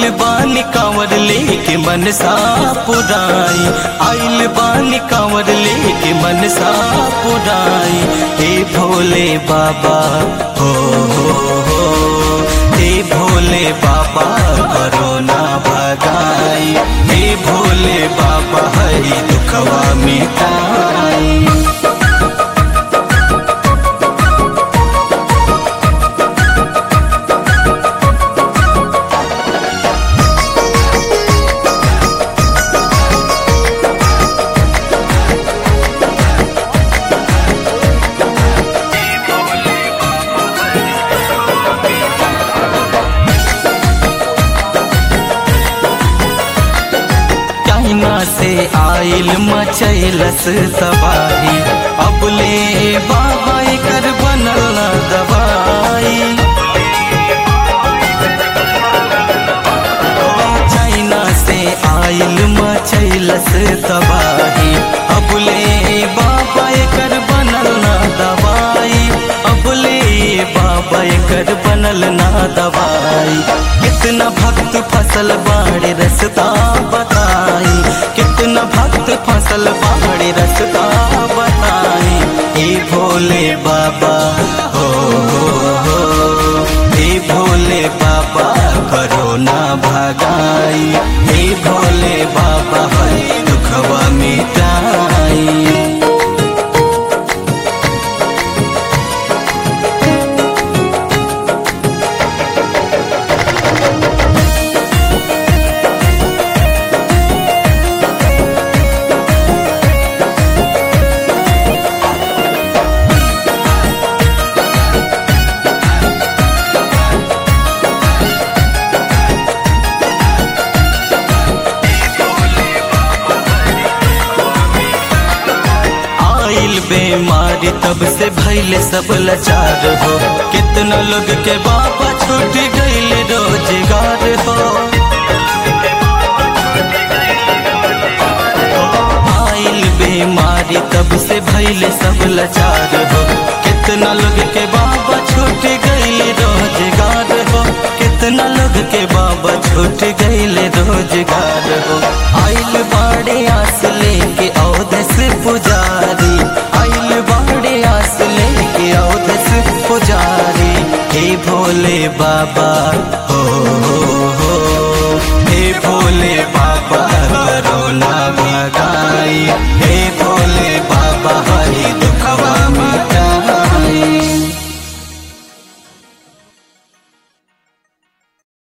आइल बानी कांवर लेके मनसा पुराई आइल बानी कांवर लेके मनसा पुराई हे भोले बाबा हो हो हो हे भोले बाबा करोना भगाई हे भोले बाबा हरि दुखवा मिटाई चाइना से आइल मचैलस तबाही अब ले बाबा कर बनल न दवाई ओ, चाइना से आइल मचैलस तबाही अब ले बाबा कर बनल न दवाई अब ले बाबा कर बनल न दवाई कितना भक्त फसल बाड़े रसता बताई कितना भक्त फसल बाड़े रसता बताई हे भोले बाबा हो हो हो हे भोले बाबा करो ना भगाई हे भोले बाबा हरि दुखवा मिटाई आइल बेमारी तब से भैले सब लाचार हो कितना लोग के बाबा छूट गईल रोजगार हो आइल बेमारी तब से भैले सब लाचार हो कितना लोग के बाबा छूट गईल रोजगार हो कितना लोग के बाबा छूट गईल रोजगार हो आइल बाड़े आस लेके औदस पुजारी आइल बाड़े आस लेके औदस पुजारी हे भोले बाबा